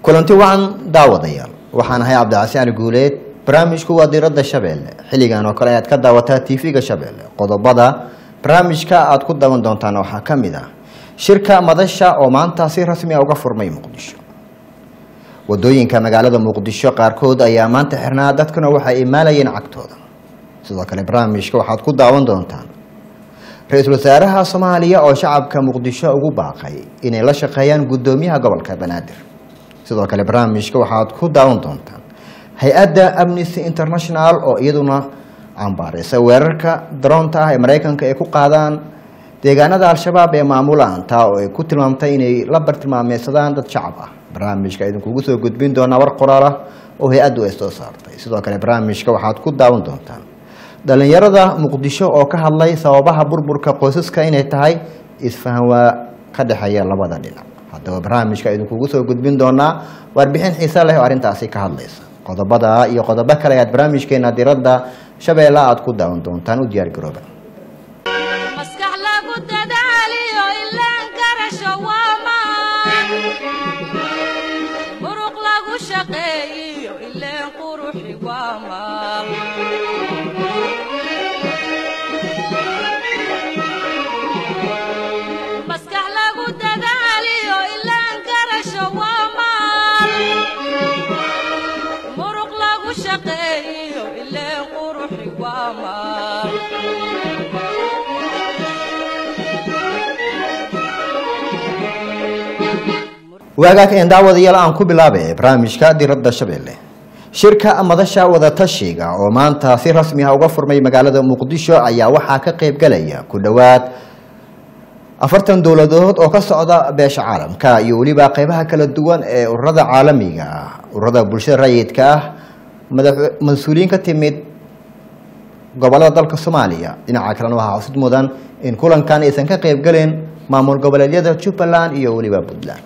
kulanti wacan daawadayaal waxaan ahay cabdicasi ali guuleed barnaamijku waa diiradda shabeelle xilligan oo kale ayaad ka daawataa tv-ga shabeelle qodobada barnaamijka aad ku daawan doontaan waxaa ka mid ah shirka madasha oo maanta si rasmi a uga furmay muqdisho wadooyinka magaalada muqdisho qaarkood ayaa maanta xirnaa dadkuna waxay imaalayeen cagtooda sidoo kale barnaamijka waxaad ku daawan doontaan ra-iisul wasaaraha soomaaliya oo shacabka muqdisho ugu baaqay inay la shaqeeyaan guddoomiyaha gobolka banaadir sidoo kale barnaamijka waxaad ku daawan doontaan hay-adda amnesty international oo iyaduna cambaareysa weerarka daroonta ah ee maraykanka ay ku qaadaan deegaanada al-shabaab ee maamulaan taa oo ay ku tilmaamtay inay la bartilmaameysadaan dad shacab ah barnaamijka idinkugu soo gudbin doonaa war qoraal ah oo hay-addu ay soo saartay sidoo kale barnaamijka waxaad ku daawan doontaan dhalinyarada muqdisho oo ka hadlay sababaha burburka qoysaska inay tahay isfahan waa ka dhexeeya labada dhinac haddaba barnaamijka idinkugu soo gudbin doonaa warbixin xiise leh oo arrintaasi ka hadlaysa qodobada iyo qodobo kale ayaad barnaamijkeena diradda shabeelle aad ku daawan doontaan u diyaar garooba maskax lagu dadaaliyo ilaan karasho waa maan muruq lagu shaqeeyiyo ileen quruxi waa maal maskax lagu dadaaliyo ilaan karasho waa maal muruq lagu shaqeeyiyo ileen quruxi waa maal waagaag een daawadayaal aan ku bilaabay barnaamijka diradda shabeelle shirka madasha wadatashiga oo maanta si rasmi ah uga furmay magaalada muqdisho ayaa waxaa ka qayb galaya ku dhowaad afartan dowladood oo ka socda beesha caalamka iyo weliba qeybaha kala duwan ee ururada caalamiga ah ururada bulshada rayidka ah madax mas-uuliyiin ka timid gobolada dalka soomaaliya dhinaca kalena waxaa xusid mudan in kulankan aysan ka qayb galin maamul goboleedyada jubbaland iyo weliba puntland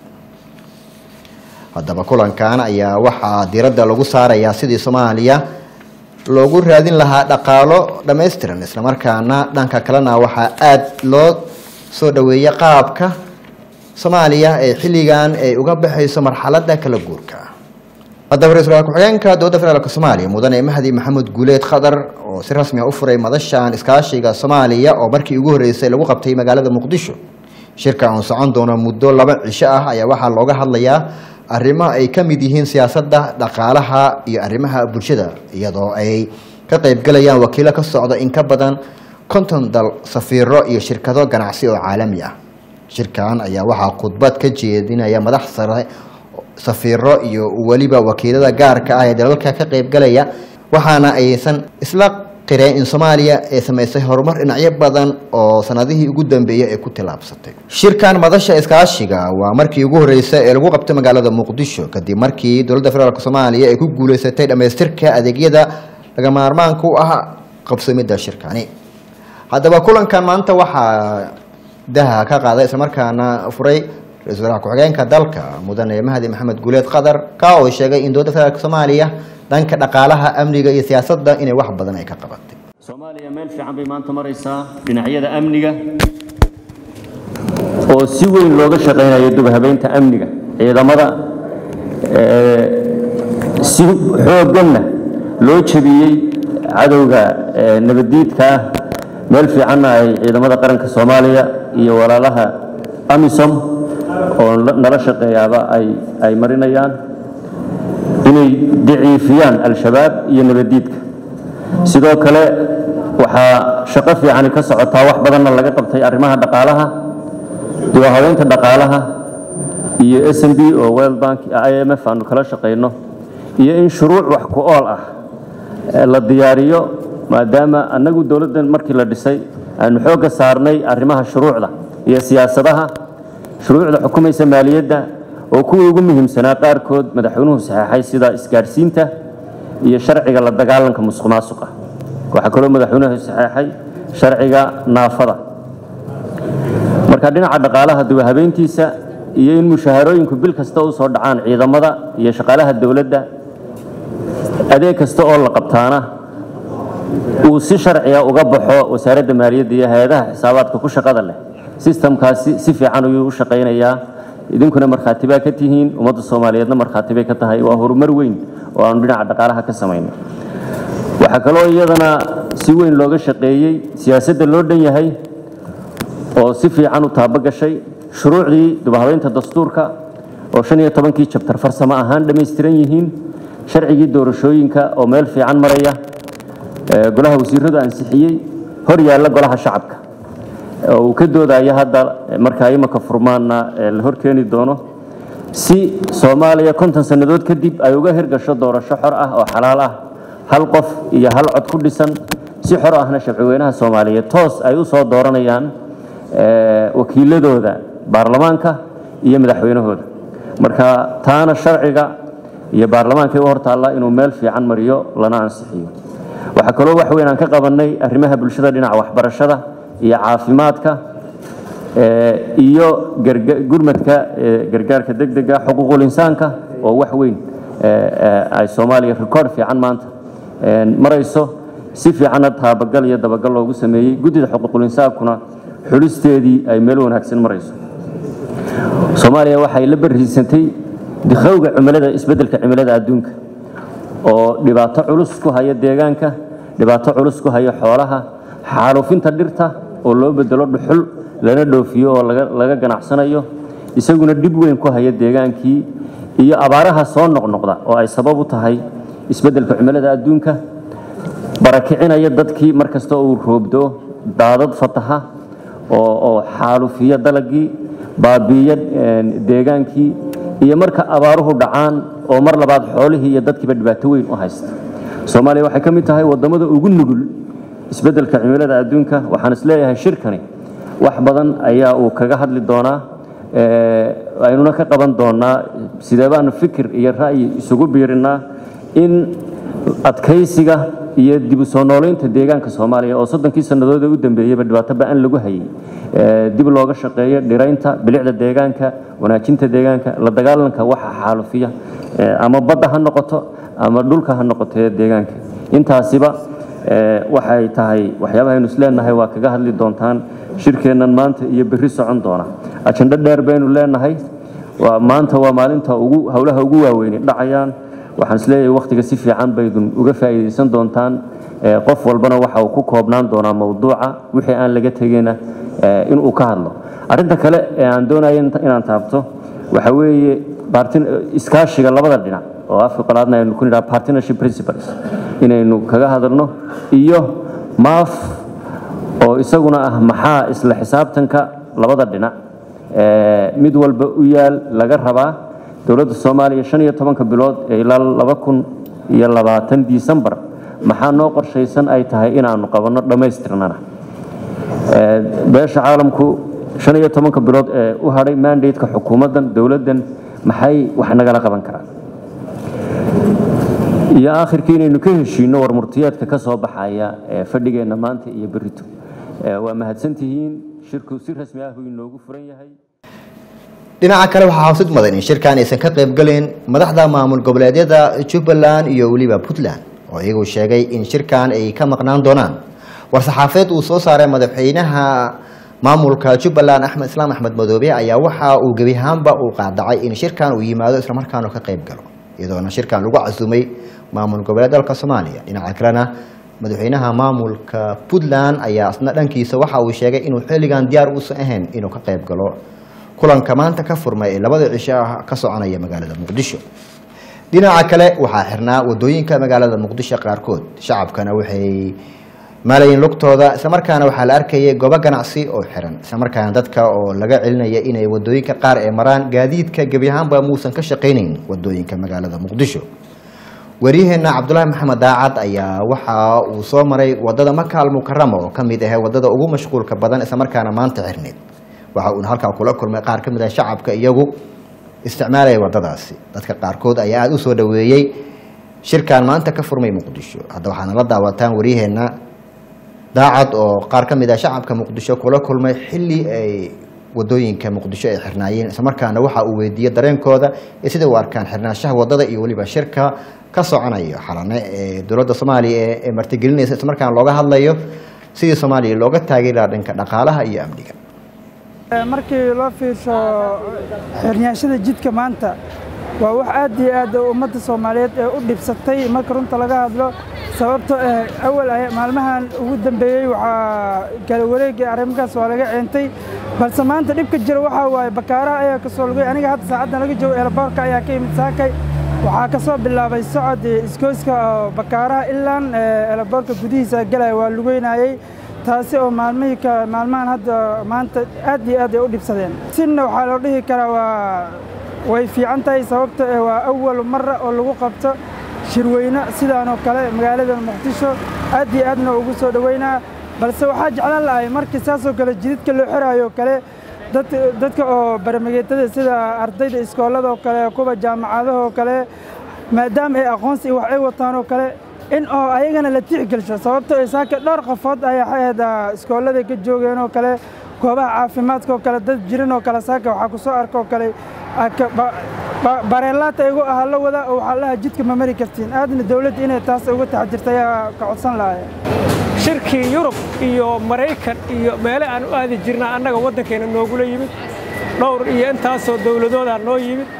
haddaba kulankan ayaa waxaa diiradda lagu saarayaa sidii soomaaliya loogu raadin lahaa dhaqaalo dhammaystiran islamarkaana dhanka kalena waxaa aada loo soo dhaweeyay qaabka soomaaliya ee xilligan ay uga baxayso marxaladda kala guurka haddaba ra-isul wasaar ku-xigeenka dowladda federaalk soomaaliya mudane mahdi maxamed guuleed khadar oo si rasmi a u furay madashan iskaashiga soomaaliya oo markii ugu horreysay lagu qabtay magaalada muqdisho shirka oon socon doono muddo laba cisho ah ayaa waxaa looga hadlayaa arrimo ay ka mid yihiin siyaasadda dhaqaalaha iyo arrimaha bulshada iyadoo ay ka qaybgalayaan wakiilo ka socda in ka badan konton dal safiiro iyo shirkado ganacsi oo caalami ah shirkan ayaa waxaa khudbad ka jeedinaya madax sare safiiro iyo weliba wakiilada gaarka ah ee dalalka ka qaybgalaya waxaana aysan isla qireen in soomaaliya ay samaysay horumar dhinacyo badan oo sanadihii ugu dambeeyay ay ku tillaabsatay shirkan madasha iskaashiga waa markii ugu horreysay ee lagu qabtay magaalada muqdisho kadib markii dowladda federaalk soomaaliya ay ku guuleysatay dhammaystirka adeegyada laga maarmaanka u ah qabsamidda shirkani haddaba kulankan maanta waxaa daha ka qaaday islamarkaana furay ra-isul wasaaraha ku-xigeenka dalka mudane mahdi maxamed guuleed qadar ka oo sheegay in dowladda federaalk soomaaliya dhanka dhaqaalaha amniga iyo siyaasadda inay wax badan ay ka qabatay soomaaliya meel fiican bay maanta maraysaa dhinacyada amniga oo si weyn looga shaqaynayo dubhabeynta amniga ciidamada ee, si xoogganna loo jebiyey cadowga ee, nabaddiidka ah meel fiicanna ay ciidamada qaranka soomaaliya iyo walaalaha amisom oo la- nala shaqeeyaaba ay ay marinayaan inay daciifiyaan al-shabaab iyo nabaddiidka sidoo kale waxaa shaqo fiicani ka socotaa wax badanna laga qabtay arrimaha dhaqaalaha diwahabeynta dhaqaalaha iyo s m b oo world bank i m f aanu kala shaqayno iyo in shuruuc wax ku ool ah ee la diyaariyo maadaama annagu dowladdan markii la dhisay aanu xoogga saarnay arrimaha shuruucda iyo siyaasadaha shuruucda xukumaysa maaliyadda oo kuwii ugu muhiimsanaa qaarkood madaxweynuhu saxeexay sida isgaadhsiinta iyo sharciga la dagaalanka musuq maasuqa waxaa kaloo madaxweynuhu saxeexay sharciga naafada marka dhinaca dhaqaalaha duwahabeyntiisa iyo in mushaharooyinku bil kasta u soo dhacaan ciidamada iyo shaqaalaha dowladda adeeg kasta oo la qabtaana uu si sharciga uga baxo wasaaradda maaliyadda iyo hay-adaha xisaabaadka ku shaqada leh sistamkaasi si fiican ayuu u shaqaynayaa idinkuna markhaati baa ka tihiin ummadda soomaaliyeedna markhaati bay ka tahay waa horumar weyn oo aanu dhinaca dhaqaalaha ka samaynay waxaa kaloo iyadana si weyn looga shaqeeyey siyaasadda loo dhan yahay oo si fiican u taabo gashay shuruucdii dubahabeynta dastuurka oo shan iyo tobankii jabtar farsamo ahaan dhammaystiran yihiin sharcigii doorashooyinka oo meel fiican maraya ee golaha wasiiradu ansixiyey hor yaalla golaha shacabka oo uu ka doodayo hadda markaa imaka furmaanna ee la hor keeni doono si soomaaliya konton sannadood kadib ay uga hirgasho doorasho xor ah oo xalaal ah hal qof iyo hal cod ku dhisan si xor ahna shabcweynaha soomaaliyeed toos ay u soo dooranayaan wakiiladooda baarlamaanka iyo madaxweynahooda marka taana sharciga iyo baarlamaanka u hortaalla inuu meel fiican mariyo lana ansixiyo waxaa kaloo wax weyn aan ka qabannay arrimaha bulshada dhinaca waxbarashada iyo caafimaadka iyo gurmadka gargaarka degdega xuquuqul insaanka oo wax weyn ay soomaaliya rikoord fiican maanta marayso si fiicanna taabagal iyo dabagal loogu sameeyey guddida xuquuqul insaankuna xulisteedii ay meel wanaagsan marayso soomaaliya waxay la bariisantay dikhowga cimilada isbeddelka cimilada adduunka oo dhibaato culus ku haya deegaanka dhibaato culus ku haya xoolaha xaalufinta dhirta oo loo bedelo dhuxul lana dhoofiyo oo laga ganacsanayo isaguna dhib weyn ku haya deegaankii iyo abaaraha soo noqnoqda oo ay sabab u tahay isbeddelka cimilada adduunka barakicinaya dadkii mar kasta uu roobdo daadad fataha oo xaalufiya dalagii baabiiya deegaankii iyo marka abaaruhu dhacaan oo mar labaad xoolihii iyo dadkiiba dhibaato weyn u haysta soomaaliya waxay ka mid tahay waddamada ugu nugul isbeddelka cimilada adduunka waxaan isleeyahay shirkani wax badan ayaa uu kaga hadli doonaa aynuna ka qaban doonaa sidee baanu fikir iyo ra'yi isugu biirinnaa in adkaysiga iyo dib u soo noolaynta deegaanka soomaaliya oo soddonkii sannadood ee u dambeeyeyba dhibaato ba-an lagu hayay dib looga shaqeeyo dhiraynta bilicda deegaanka wanaajinta deegaanka la dagaalanka waxa xaalufiya ama badda ha noqoto ama dhulka ha noqoto ee deegaanka intaasiba waxay tahay waxyaabaha aynu isleenahay waa kaga hadli doontaan shirkeennan maanta iyo berri socon doona ajandho dheer baynu leenahay maanta waa maalinta ugu howlaha ugu waaweyni dhacayaan waxaan isleeyahay wakhtiga si fiican baydun uga faa'iidaysan doontaan qof walbana waxa uu ku koobnaan doonaa mowduuca wixii aan laga tegeyna inuu ka hadlo arrinta kale ee aan doonayo inaan taabto waxa weeye iskaashiga labada dhinac oo afka qolaadna aynu ku nidhaha partnership principles inaynu kaga hadalno iyo maaf oo isaguna ah maxaa isla xisaabtanka labada dhinac mid walba u yaal laga rabaa dowladda soomaaliya shan iyo tobanka bilood ee ilaa laba kun iyo labaatan disembar maxaa noo qorshaysan ay tahay inaanu qabanno dhammaystirnana beesha caalamku shan iyo tobanka bilood ee u hadhay mandateka xukuumaddan dowladdan maxay wax nagala qaban karaan iyo aakhirkii inaynu ka heshiinno war murtiyeedka ka soo baxaya ee fadhigeenna maanta iyo berrito waa mahadsantihiin shirku si rasmi ah uu inoogu furan yahay dhinaca kale waxaa hawsid mudan in shirkan aysan ka qaybgelin madaxda maamul goboleedyada jubbaland iyo weliba puntland oo iyagu sheegay in shirkan ay ka maqnaan doonaan war-saxaafeed uu soo saaray madaxweynaha maamulka jubbaland axmed islaam axmed madoobe ayaa waxa uu gebi ahaanba uu qaadacay in shirkan uu yimaado islamarkaanu ka qayb galo iyadoona shirkan lagu casumay maamul goboleed dalka soomaaliya dhinaca kalena madaxweynaha maamulka puntland ayaa isna dhankiisa waxa uu sheegay inuu xilligan diyaar uusan ahayn inuu ka qayb galo kulanka maanta ka furmay ee labada cisho ah ka soconaya magaalada muqdisho dhinaca kale waxaa xirnaa wadooyinka magaalada muqdisho qaarkood shacabkana waxay maalayin lugtooda islamarkaana waxaa la arkayay goobo ganacsi oo xiran islamarkaana dadka oo laga celinaya inay wadooyinka qaar ee maraan gaadiidka gebi ahaanba muusan ka shaqaynayn wadooyinka magaalada muqdisho waryaheena cabdulaahi maxamed daacad ayaa waxa uu soo maray wadada maka almukarama oo kamid ah wadada ugu mashquulka badan islamarkaana maanta xirneyd waxa uuna halkaa kula kulmay qaar ka mid ah shacabka iyagu isticmaalaya wadadaasi dadka qaarkood ayaa aada u soo dhaweeyey shirkan maanta ka furmay muqdisho hadda waxaana la daawataan waryaheena daacad oo qaar ka mid ah shacabka muqdisho kula kulmay xilli ay wadooyinka muqdisho ay xirnaayeen islamarkaana waxa uu weydiiyey dareenkooda iyo sida u arkaan xirnaanshaha wadada iyo weliba shirka ka soconayo xalane ee dowladda soomaaliya ee martigelinaysa islamarkaana looga hadlayo sidii soomaaliya looga taageeri lahaa dhanka dhaqaalaha iyo amniga markii loo fiirsho xirnyaashada jidka maanta waa wax aad iyo aad ummadda soomaaliyeed ee u dhibsatay marka runta laga hadlo sababto ah awal ay maalmahan ugu dambeeyey waxaa kala wareegay arrimahaas waa laga ceentay balse maanta dhibka jira waxaa waaye bakaaraha ayaa ka soo lugay aniga hadda saacaddan laga joogo eelaboorka ayaa ka yimid saakay waxaa ka soo bilaabay socod iskooyska oo bakaaraha ilaan eelaboorka gudihiisa galaya waa lugeynayey taasi oo maalmihii ka maalmahan hadda maanta aad iyo aad ay u dhibsadeen sinna waxaa loo dhihi karaa waa way fiican tahay sababto eh waa awal mara oo lagu qabto shirweyne sidaan oo kale magaalada muqdisho aad iyo aadna ugu soo dhoweynaa balse waxaa jeclaan lahay markii saasoo kale jididka loo xiraayo oo kale dadka oo baramageetada sida ardayda iskoolada oo kale kuwa jaamacadaha oo kale maadaama ay aqoonsi wax ay wataan oo kale in oo ayagana la tixgelsho sababto ay saaka dhowr qafood ayaa ahayd iskoolada ka joogeen oo kale goobaha caafimaadka oo kale dad jiran oo kale saaka waxaa ku soo arka oo kale bareelaata igu ahaa la wada oo waxaa lahaa jidka ma mari kartiin aadna dawladda inay taas uga taxdirta ayaa ka codsan lahay shirkii yurub iyo maraykan iyo meele aan u aadi jirnaa annaga waddankeena noogula yimid dhowr iyo intaasoo dawladoodaa noo yimid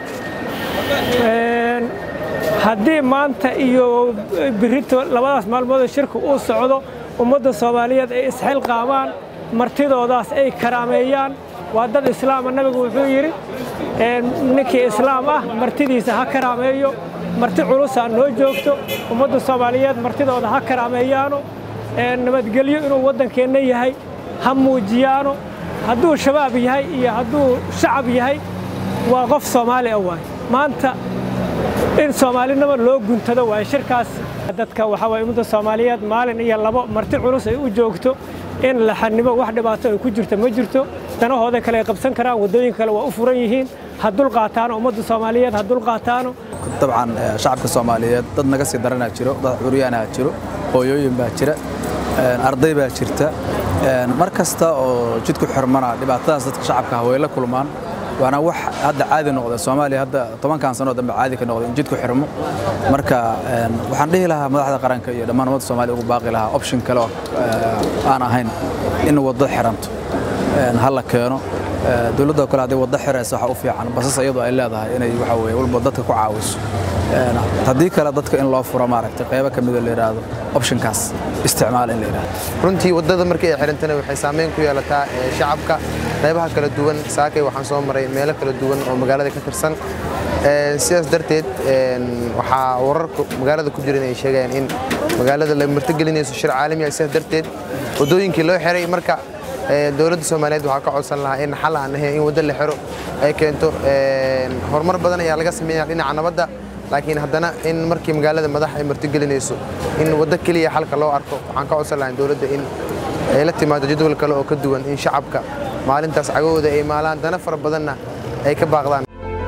haddii maanta iyo birito labadaas maalmoodoo shirka uu socdo ummadda soomaaliyeed ay isxilqaamaan martidoodaas ay karaameeyaan waa dad islaama nabigu wuxuu yidhi ninkii islaam ah martidiisa ha karaameeyo marti culusaa noo joogto ummadda soomaaliyeed martidooda ha karaameeyaano nabadgelyo inuu waddankeenna yahay ha muujiyaano hadduu shabaab yahay iyo hadduu shacab yahay waa qof soomaali ah waay maanta in soomaalinimo loo guntado waay shirkaas dadka waxaa waay ummadda soomaaliyeed maalin iyo labo marti culus ay u joogto in la xanimo wax dhibaato ay ku jirto ma jirto danahooda kale ay qabsan karaan waddooyinka kale waa u furan yihiin ha dulqaataano ummadda soomaaliyeed ha dulqaataano dabcan shacabka soomaaliyeed dad naga sii daranaa jiro dad curyaanaa jiro hooyooyin baa jira arday baa jirta mar kasta oo jidku xirmana dhibaatadaas dadka shacabka ah way la kulmaan waana wax hadda caadi noqda soomaaliya hadda tobankan sanoo dambe caadi ka noqda in jidku xirmo marka waxaan dhihi lahaa madaxda qaranka iyo dhammaan ummadda soomaaliya ugu baaqi lahaa option kale oo aan ahayn in waddo xiranto ha la keeno dowladda kale hadday waddo xiraysa waxa u fiican basas iyadoo ay leedahay inay waxa weye walba dadka ku caawiso haddii kale dadka in loo furo maaragtay qaybo ka mida la yidhaahdo optionkaas isticmaal in la yidhaahdo runtii waddada markii ay xirantana waxay saameyn ku yeelataa shacabka qaybaha kala duwan saakay waxaan soo maray meelo kala duwan oo magaalada ka tirsan sidaas darteed waxaa wararka magaalada ku jira inay sheegayaan in magaalada la martigelinayso shir caalami ah sidaas darteed waddooyinkii loo xiray marka dowladda soomaaliyeed waxaa ka codsan lahaa in xal aan ahayn in waddo la xiro ay keento horumar badan ayaa laga sameeyaa dhinaca nabadda laakiin haddana in markii magaalada madax ay martigelinayso in waddo keliya xalka loo arko waxaan ka codsan lahaa dowladda in ay la timaado jadwal kale oo ka duwan in shacabka maalintaas cagahooda ay maalaan dana fara badanna ay ka baaqdaan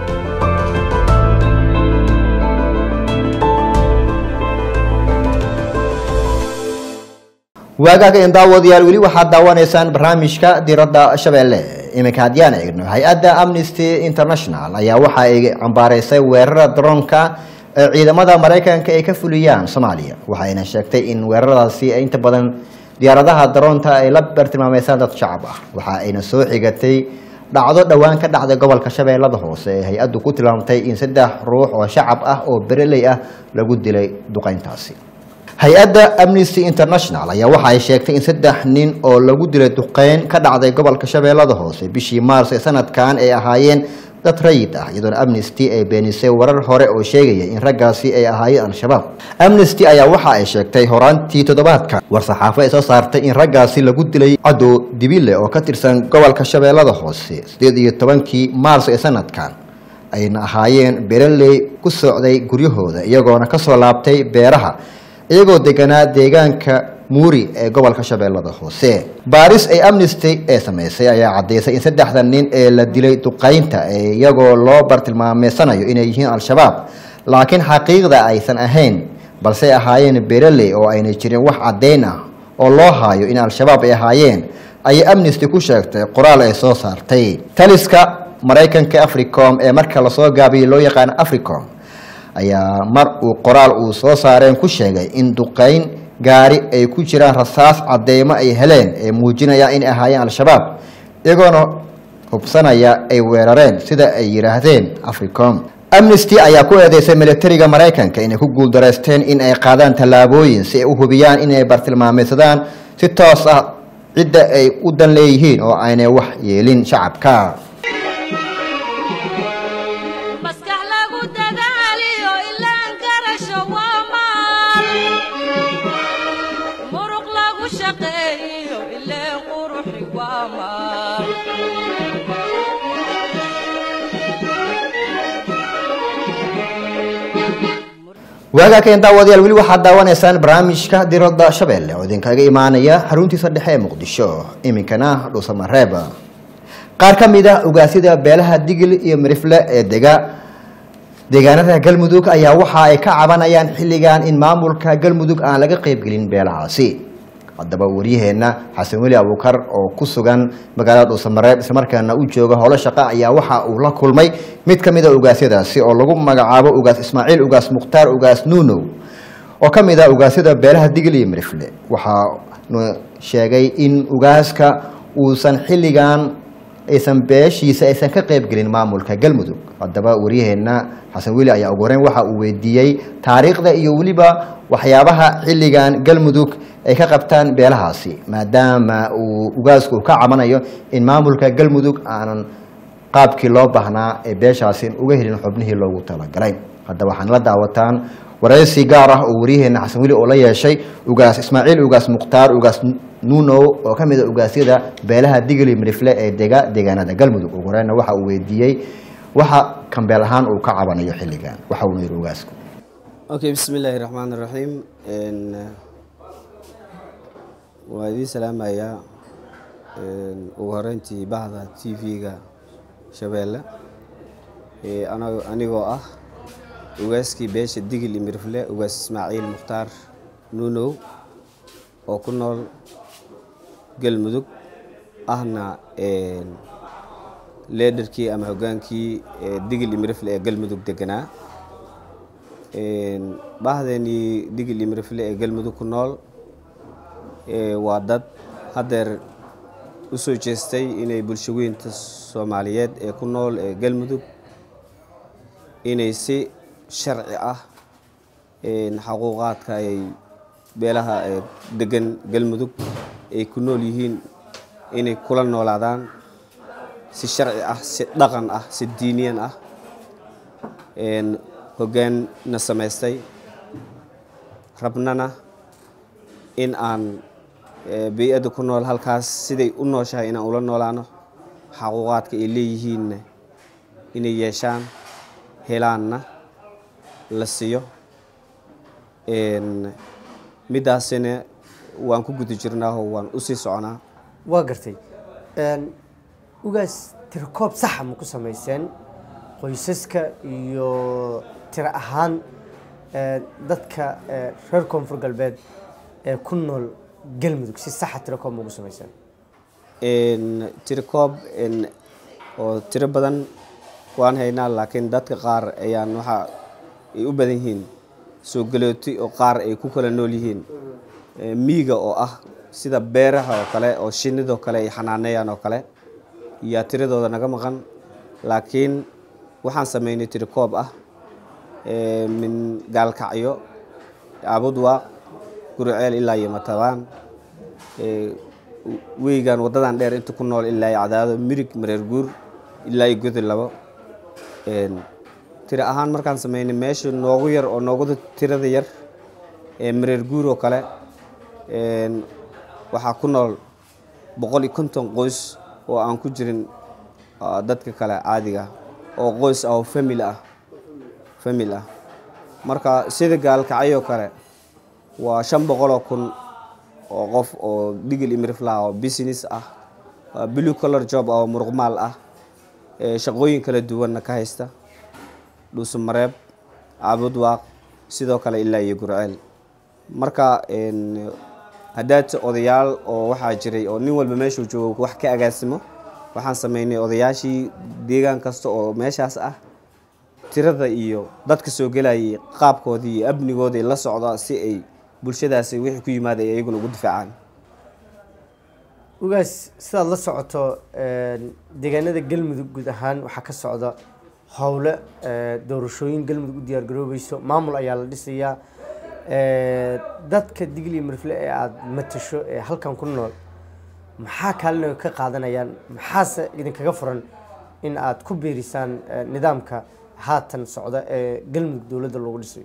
waagaaga in daawadayaal weli waxaad daawanaysaan barnaamijka diradda shabeelle iminka haddiyaan eegno hay-adda amnesty international ayaa waxa ay cambaaraysay weerarada daroonka ee ciidamada maraykanka ay ka fuliyaan soomaaliya waxayna sheegtay in weeraradaasi inta badan diyaaradaha daroonta ay la bartilmaameysaan dad shacab ah waxa ayna soo xigatay dhacdo dhowaan ka dhacday gobolka shabeellada hoose ee hay-addu ku tilmaamtay in saddex ruux oo shacab ah oo bereley ah lagu dilay duqeyntaasi hay-adda amnesty international ayaa waxa ay sheegtay in saddex nin oo lagu dilay duqeyn ka dhacday gobolka shabeellada hoose bishii maars ee sanadkan ay ahaayeen dad rayid ah iyadoona amnesty ay beenisay warar hore oo sheegaya in raggaasi ay ahaayeen al-shabaab amnesty ayaa waxa ay sheegtay horaantii toddobaadka war-saxaafo ay soo saartay in raggaasi lagu dilay cadow dibile oo ka tirsan gobolka shabeellada hoose sideed iyo tobankii maars ee sanadkan ayna ahaayeen bereley ku socday guryahooda iyagoona kasoo laabtay beeraha iyagoo deganaa deegaanka muuri ee gobolka shabeellada hoose baaris ay amnesty ee sameysay ayaa caddaysay in saddexda nin ee la dilay duqeynta ee iyagoo loo bartilmaameysanayo inay yihiin al-shabaab laakiin xaqiiqda aysan ahayn balse ahaayeen bereley oo ayna jirin wax caddayn ah oo loo haayo in al-shabaab ay ahaayeen ayay amnesty ku sheegtay qoraal ay soo saartay taliska maraykanka africom ee marka lasoo gaabiyey loo yaqaano africom ayaa mar uu qoraal uu soo saareen ku sheegay in duqeyn gaari ay ku jiraan rasaas cadeymo ay heleen ee muujinaya inay ahaayeen al-shabaab iyagoona hubsanaya ay weerareen sida ay yidhaahdeen africom amnesty ayaa ku eedeysay militariga maraykanka inay ku guuldareysteen in ay qaadaan tallaabooyin si ay u hubiyaan inay bartilmaameysadaan si toos ah cidda ay u dan leeyihiin oo aynay wax yeelin shacabka maskax lagu dadaaliyo ilaan garasho waa maal muruq lagu shaqeeyo ileen quruxi waa maal waagaa keen daawadayaal weli waxaad daawanaysaan barnaamijka diradda shabeelle oo idinkaga imaanaya xaruntiisa dhexe ee muqdisho iminkana dhuusamareeb qaar ka mid ah ogaasyada beelaha digil iyo mirifle ee dega deegaanada galmudug ayaa waxa ay ka cabanayaan xilligan in maamulka galmudug aan laga qaybgelin beelahaasi haddaba waryaheena xasan weli abuukar oo ku sugan magaalada dhuusamareeb islamarkaana u jooga howlo shaqo ayaa waxa uu la kulmay mid ka mid a ogaasyadaasi oo lagu magacaabo ugaas ismaaciil ugaas mukhtaar ugaas nuunow oo ka mid ah ogaasyada beelaha digil iyo mirifle waxaanu sheegay in ugaaska uusan xilligan aysan beeshiisa aysan ka qaybgelin maamulka galmudug haddaba waryaheena xasan weli ayaa ugu horeyn waxa uu weydiiyey taariikhda iyo weliba waxyaabaha xilligan galmudug ay ka qabtaan beelahaasi maadaama uu ugaasku uu ka cabanayo in maamulka galmudug aanan qaabkii loo baahnaa ee beeshaasi uga helin xubnihii loogu talagalay haddaba waxaan la daawataan waraysi gaar ah oo waryaheena xasan weli oo la yeeshay ugaas ismaaciil ugaas mukhtaar ugaas nuunow oo ka mid a ugaasyada beelaha digili mirifle ee dega deegaanada galmudug ugu horeyna waxa uu weydiiyey waxa kambeel ahaan uu ka cabanayo xilligan waxa uu yidhi ugaasku okay bismi illaahi raxmaan raxiim waa idiin salaamayaa ugu horeyntii bahda t v-ga shabeelle ee ana- anigoo ah ugaaskii beesha digil iyo mirifle ugaas ismaaciil mukhtaar nuunow oo ku nool galmudug ahna leederkii ama hogaankii ee digil iyo mirifle ee galmudug deganaa bahdeenii digil iyo mirifle ee galmudug ku nool ee waa dad haddeer u soo jeestay inay bulshaweynta soomaaliyeed ee ku nool ee galmudug inay si sharci ah xaquuqaadka ay beelaha ee degan galmudug ay ku nool yihiin inay kula noolaadaan si sharci ah si dhaqan ah si diiniyan ah hoggaanna samaystay rabnana in aan bey-adda ku nool halkaas siday u nooshahay inaan ula noolaano xaquuqaadka ay leeyihiinna inay yeeshaan helaanna la siiyo middaasina waan ku guda jirnaahoo waan u sii soconaa waa gartay ugaas tirkoob saxa ma ku samayseen qoysaska iyo tiro ahaan dadka reer koonfur galbeed ee ku nool galmudug si saxa tirokoob ma ugu samayseen tiro koob oo tiro badan waan haynaa laakiin dadka qaar ayaan waxa ay u badan yihiin soo galooti oo qaar ay ku kala nool yihiin miiga oo ah sida beeraha oo kale oo shinidoo kale ay xanaaneeyaan oo kale yaa tiradooda naga maqan laakiin waxaan sameynay tiro koob ah min gaalkacyo abudwaaq guriceel ilaa iyo matabaan weygan waddadan dheer inta ku nool ilaa iyo cadaado mirig mareer guur ilaa iyo godi labo tiro ahaan markaan sameynay meesha noogu yar oo nooguda tirada yar ee mareer guur oo kale waxaa ku nool boqol iyo konton qoys oo aan ku jirin dadka kale caadiga oo qoys ah oo famil ah famil ah marka sida gaalkacyoo kale waa shan boqoloo kun oo qof oo digil imirifla oo business ah blue color job oo muruqmaal ah shaqooyin kala duwanna ka haysta dhuusamareeb caabudwaaq sidoo kale ilaa iyo gurceel marka haddaad odayaal oo waxaa jiray oo nin walba meeshuu joogo wax ka agaasimo waxaan sameynay odayaashii deegaan kasta oo meeshaas ah tirada iyo dadka soo gelayay qaabkoodii iyo amnigooday la socda si ay bulshadaasi wixii ku yimaada ay iyaguna ugu difaacaan ugaas sidaad la socoto een, deegaanada galmudug guud ahaan waxaa ka socda howle ee, doorashooyin galmudug u diyaar garoobeyso maamul ayaa la dhisayaa Ee, dadka digli iyo mirfle ee aada matasho ee halkan ku nool maxaa kaalina ka qaadanayaan maxaase idinkaga furan in aad ku biirisaan ee, nidaamka haatan socda ee galmudug dowladda loogu dhisayo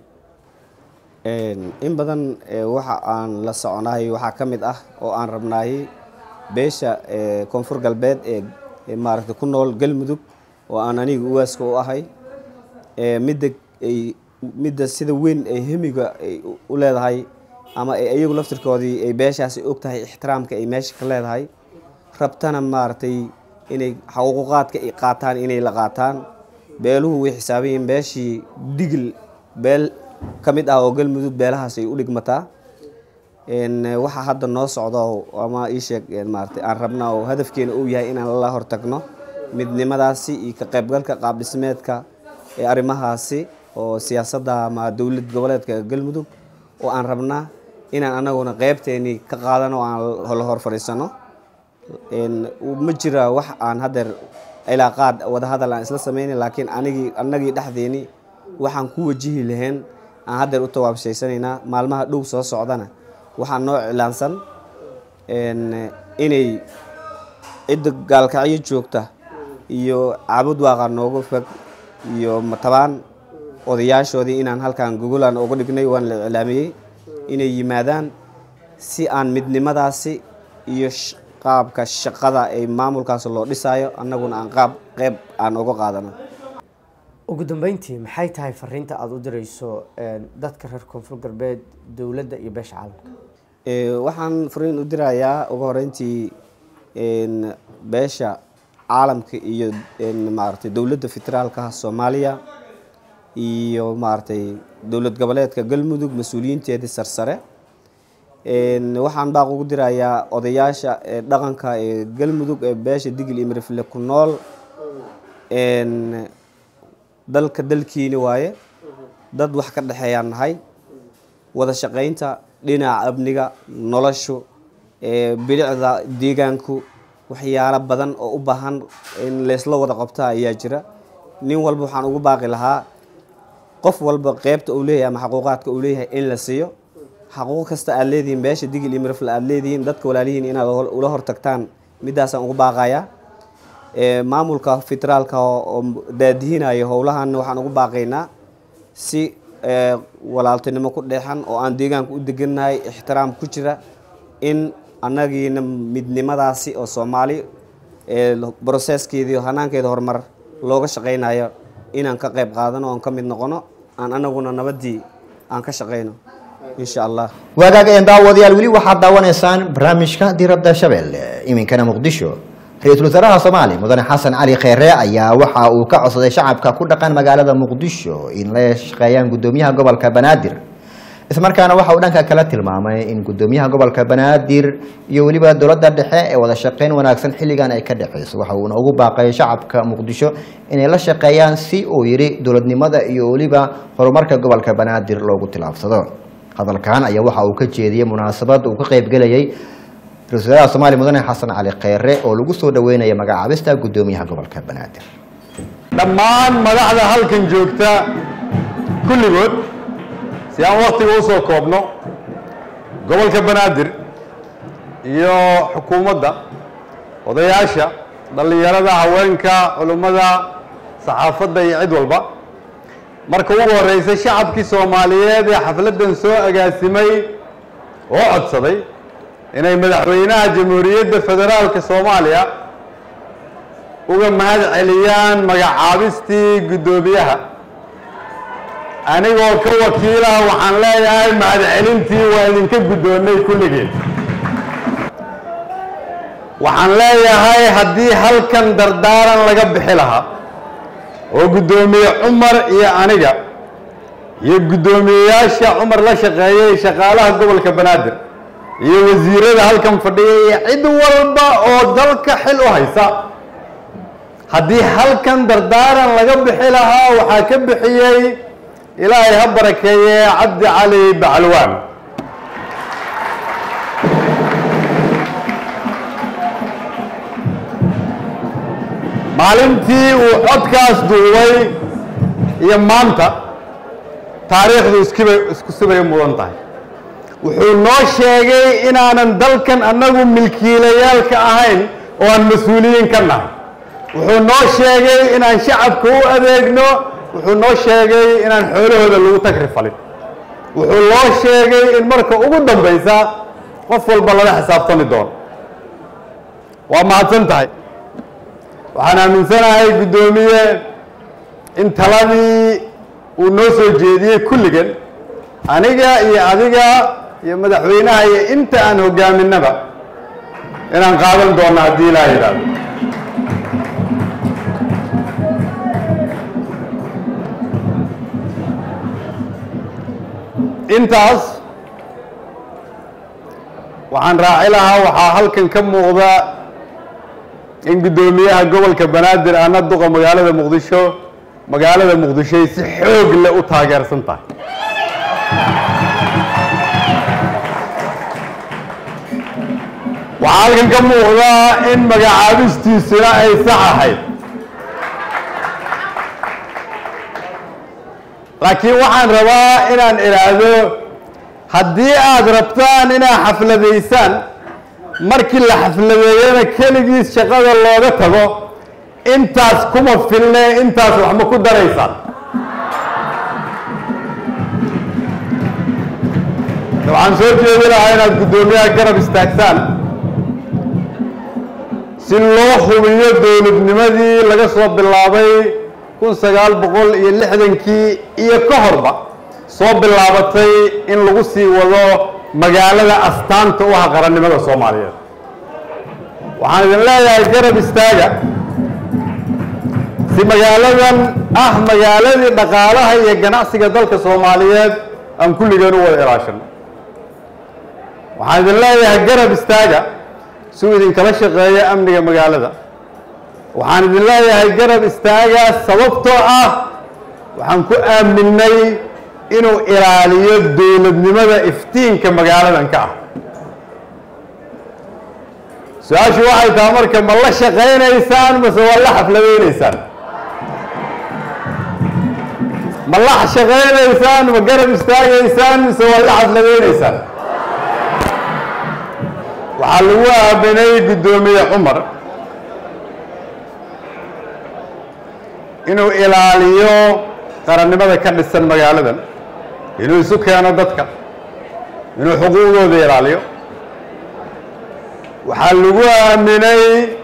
Een, in badan ee, waxa aan la soconahay waxaa ka mid ah oo aan rabnahay beesha ee, koonfur galbeed ee ee maaragtay ku nool galmudug oo aan aniga uwaaska u ahay ee midda ay midda sida weyn ay hemiga ay u- u leedahay ama ay iyagu laftirkoodii ay beeshaasi og tahay ixtiraamka ay meesha ka leedahay rabtana maaragtay inay xaquuqaadka ay qaataan inay la qaataan beeluhu way xisaaban yihiin beeshii digil beel ka mid ah oo galmudug beelahaas ay u dhigmataa Een, eh, waxa hadda noo socdo ama ii sheeg een, maaragtay aan rabna oo hadafkeena uu yahay inaan la hortagno midnimadaasi iyo ka qaybgalka qaab dhismeedka ee arrimahaasi oo siyaasadda ama dowlad goboleedka galmudug oo aan rabnaa inaan anaguna qeybteeni ka qaadano oo aan la hor fadhiisano Een, ma jira wax aan haddeer ilaa qaad wadahadal aan isla sameynin laakiin anigii annagii dhexdeeni waxaan ku wajihi lahayn aan haddeer u tawaabshaysanaynaa maalmaha dhow soo socdana waxaa noo cilaansan een, inay cidda gaalkacyo joogta iyo caabud waaqa nooga fog iyo matabaan odayaashoodii inaan halkan gogolaan uga dhignay waan la iclaamiyey inay yimaadaan si aan midnimadaasi iyo sh- qaabka shaqada ay maamulkaas loo dhisaayo annaguna aan qaab qeyb aan uga qaadano ugu dambeyntii maxay tahay fariinta aada u dirayso een, dadka reer koonfur galbeed dowladda iyo beesha caalamka Ee, waxaan fariin u dirayaa ugu horeyntii een, beesha caalamka iyo een, maaragtay dowladda federaalka soomaaliya iyo maaragtay dowlad goboleedka galmudug mas-uuliyiinteedii sarsare Een, waxaan baaq ugu dirayaa odayaasha ee dhaqanka ee galmudug ee beesha digil iyo mirifle ku nool Een, dalka dalkiini waaye dad wax ka dhexeeyaan nahay wada shaqaynta dhinaca amniga noloshu ee bilicda deegaanku waxyaalo badan oo u baahan in laysla wada qabta ayaa jira nin walba waxaan ugu baaqi lahaa qof walba qeybta uu leeyahay ama xaquuqaadka uu leeyahay in la siiyo xaquuq kasta aad leedihiin beesha digil iyo mirifle aad leedihiin dadka walaalihiin inaad hol- ula hortagtaan midaasaan ugu baaqayaa Ee, maamulka federaalka oo oo daadihinaya howlahan waxaan ugu baaqaynaa si ee, walaaltinimo ku dheexan oo aan deegaanka u degannahay ixtiraam ku jira in annagiina midnimadaasi oo soomaali ee broseskeedii hanaankeeda horumar looga shaqaynayo inaan ka qayb qaadano oon ka mid noqono aan anaguna nabaddii aan ka shaqayno insha allah waagaag een daawadayaal weli waxaad daawanaysaan barnaamijka diradda shabeelle iminkana muqdisho ra-iisul wasaaraha soomaaliya mudane xasan cali kheyre ayaa waxa uu ka codsaday shacabka ku dhaqan magaalada muqdisho in la shaqeeyaan gudoomiyaha gobolka banaadir ismarkaana waxa uu dhanka kale tilmaamay in gudoomiyaha gobolka banaadir iyo weliba dowladda dhexe ee wada shaqeyn wanaagsan xilligan ay ka dhexeyso waxa uuna ugu baaqay shacabka muqdisho inay la shaqeeyaan si uu yidhi dowladnimada iyo weliba horumarka gobolka banaadir loogu tilaabsado hadalkan ayaa waxa uu ka jeediyey munaasabad uu ka qaybgelayay ra-iisul wasaaraha soomaaliya mudane xasan cali kheyre oo lagu soo dhaweynaya magacaabista gudoomiyaha gobolka banaadir dhammaan madaxda halkan joogta kulligood si aan waktiga u soo koobno gobolka banaadir iyo xukuumadda odayaasha dhallinyarada haweenka culummada saxaafadda iyo cid walba marka ugu horeysa shacabkii soomaaliyeed ee xafladdan soo agaasimay oo codsaday inay madaxweynaha jamhuuriyadda federaalka soomaaliya uga mahad celiyaan magacaabistii guddoomiyaha anigoo ka wakiilaha waxaan leeyahay mahadcelintii waa idinka guddoonnay kulligeed waxaan leeyahay haddii halkan dardaaran laga bixi lahaa oo guddoomiye cumar iyo aniga iyo guddoomiyeyaasha cumar la shaqeeyay shaqaalaha gobolka banaadir iyo wasiirada halkan fadhiya iyo cid walba oo dalka xil u haysa haddii halkan dardaaran laga bixi lahaa waxaa ka bixiyey ilaahay ha barakeeye cabdi cali bacalwaan maalintii uu codkaas duubay iyo maanta taariikhdu iskibay isku sibay u mudan tahay wuxuu noo sheegay inaanan dalkan annagu milkiilayaalka ahayn oo aan mas-uuliyiin ka nahay wuxuu noo sheegay inaan shacabka u adeegno wuxuu noo sheegay inaan xoolahooda lagu tagri falin wuxuu noo sheegay in marka ugu dambaysa qof walba lala xisaabtami doono waa mahadsan tahay waxaan aaminsanahay guddoomiye in taladii uu noo soo jeediyey kulligan aniga iyo adiga iyo madaxweynaha iyo inta aan hogaaminaba inaan qaadan doono haddii ilaa yidhaahdo intaas waxaan raaci lahaa waxaa halkan ka muuqda in guddoomiyaha gobolka banaadir ana duqa magaalada muqdisho magaalada muqdishoy si xoog leh u taageersan tahay waxaa halkan ka muuqda in magacaabistiisuna ay sax ahayd laakiin waxaan rabaa inaan idhaahdo haddii aad rabtaan inaad xafladaysaan markii la xafladeeyana keligiis shaqada looga tago intaas kuma filne intaas wax ma ku daraysaan waxaan soo jeedi lahaa inaad guddoomiyaha garab istaagtaan si loo hubiyo dowladnimadii laga soo bilaabay kun sagaal boqol iyo lixdankii iyo ka horba soo bilaabatay in lagu sii wado magaalada astaanta u ah qarannimada soomaaliyeed waxaan idin leeyahay garab istaaga si magaaladan ah magaaladii dhaqaalaha iyo ganacsiga dalka soomaaliyeed aan kulligeen u wada ilaashano waxaan idin leeyahay garab istaaga si uu idinkala shaqeeyo amniga magaalada waxaan idin leeyahay garab istaaga sababtoo ah waxaan ku aaminay inuu ilaaliyo dowladnimada iftiinka magaaladan ka ah su-aashu waxay tahay marka ma la shaqaynaysaan mase waa la xafladaynaysaan ma la shaqaynaysaan ma garab istaagaysaan mise waa la xafladaynaysaan waxaa lagu aaminay guddoomiye cumar inuu ilaaliyo qarannimada ka dhisan magaaladan inuu isu keeno dadka inuu xuquuqdooda ilaaliyo waxaa lagu aaminay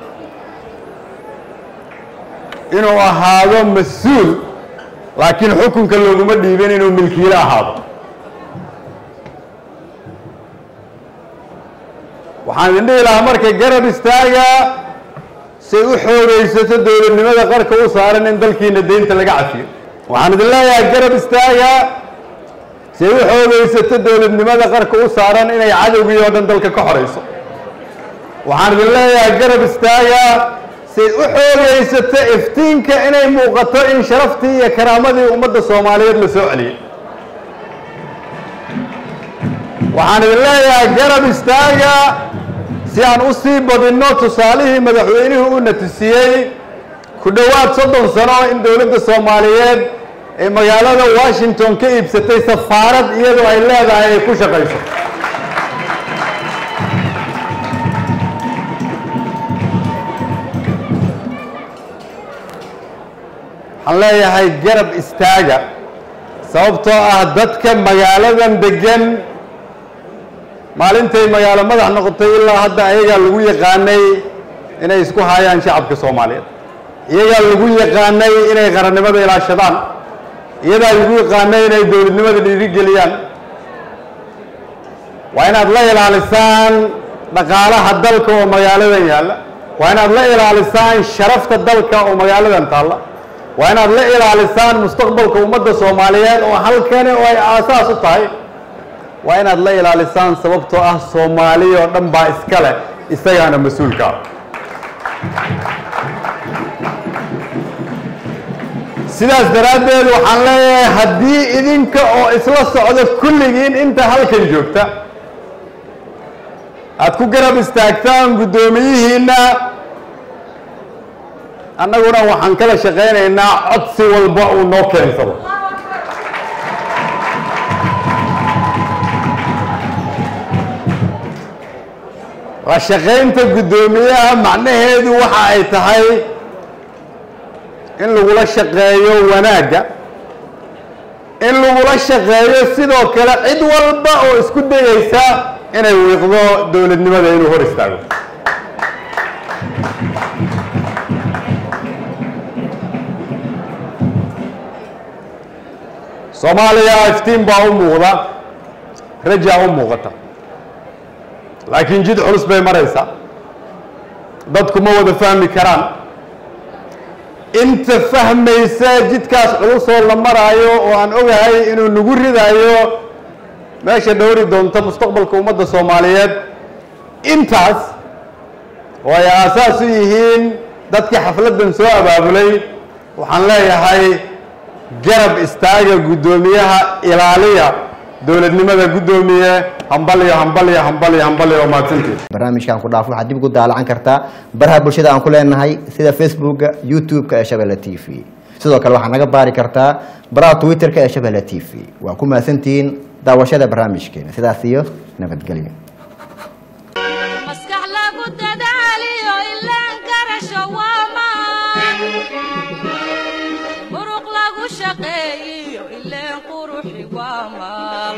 inuu ahaado mas-uul laakiin xukunka looguma dhiibin inuu milkiile ahaado waxaan idin dhihi lahaa marka garab istaaga say u xoogaysato dowladnimada qarka u saaran in dalkiina deynta laga cafiyo waxaan idin leeyahay garab istaaga say u xoogaysato dowladnimada qarka u saaran inay cadowgii oo dhan dalka ka xorayso waxaan idin leeyahay garab istaaga say u xoogaysato iftiinka inay muuqato in sharaftii iyo karaamadii ummadda soomaaliyeed la soo celiyey waxaan idin leeyahay garab istaaga si aan u sii badinno tusaalihii madaxweynuhu u natusiyey ku dhowaad soddon sano in dowladda soomaaliyeed ee magaalada washington ka iibsatay safaarad iyadoo ay leedahay ay ku shaqayso waxaan leeyahay garab istaaga sababtoo ah dadka magaaladan degan maalintay magaalo madax noqotay ilaa hadda ayagaa lagu yaqaanay inay isku hayaan shacabka soomaaliyeed iyagaa lagu yaqaanay inay qarannimada ilaashadaan iyadaa lagu yaqaanay inay dowladnimada dhiirigeliyaan waa inaad la ilaalisaan dhaqaalaha dalka oo magaaladan yaalla waa inaad la ilaalisaan sharafta dalka oo magaaladan taalla waa inaad la ilaalisaan mustaqbalka ummadda soomaaliyeed oo halkani oo ay aasaas u tahay waa inaad la ilaalisaan sababtoo ah soomaali oo dhan baa iska leh isagaana mas-uulka ah sidaas daraaddeed waxaan leeyahay haddii idinka oo isla socda kulligiin inta halkan joogta aad ku garab istaagtaan guddoomiyihiinna annaguna waxaan kala shaqaynaynaa codsi walba uu noo keensado la shaqaynta guddoomiyaha macnaheedu waxa ay tahay in lagula shaqeeyo wanaagga in lagula shaqeeyo sidoo kale cid walba oo isku dayeysa inay wiiqdo dowladnimada inuu hor istaago soomaaliya iftiin baa u muuqda rajaa u muuqata laakiin jid culus bay maraysaa dadku ma wada fahmi karaan inta fahmaysa jidkaas culusoo la maraayo oo aan ogahay inuu nagu ridayo meesha dhowri doonto mustaqbalka ummadda soomaaliyeed intaas oo ay aasaas u yihiin dadkii xafladdan soo abaabulay waxaan leeyahay garab istaaga guddoomiyaha ilaaliya dowladnimada guddoomiye hambalyo hambalyo hambalyo hambalyo oo mahadsantied barnaamijkan ku dhaaf waxaad dib ugu daalacan kartaa baraha bulshada aan ku leenahay sida facebooka youtube-ka ee shabeelle t v sidoo kale waxaad naga baari kartaa baraha twitter-ka ee shabeelle t v waa ku mahadsantihiin daawashada barnaamijkeena sidaas iyo nabadgelyo maskax lagu dadaaliyo ilaan garasho waa maan muruq lagu shaqeeyiyo ileen quruxi waa maal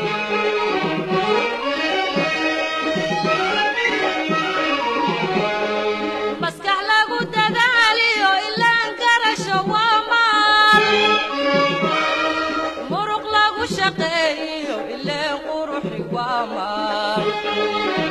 maskax lagu dadaaliyo ilaan garasho waa maal muruq lagu shaqeeyiyo ileen quruxi waa maal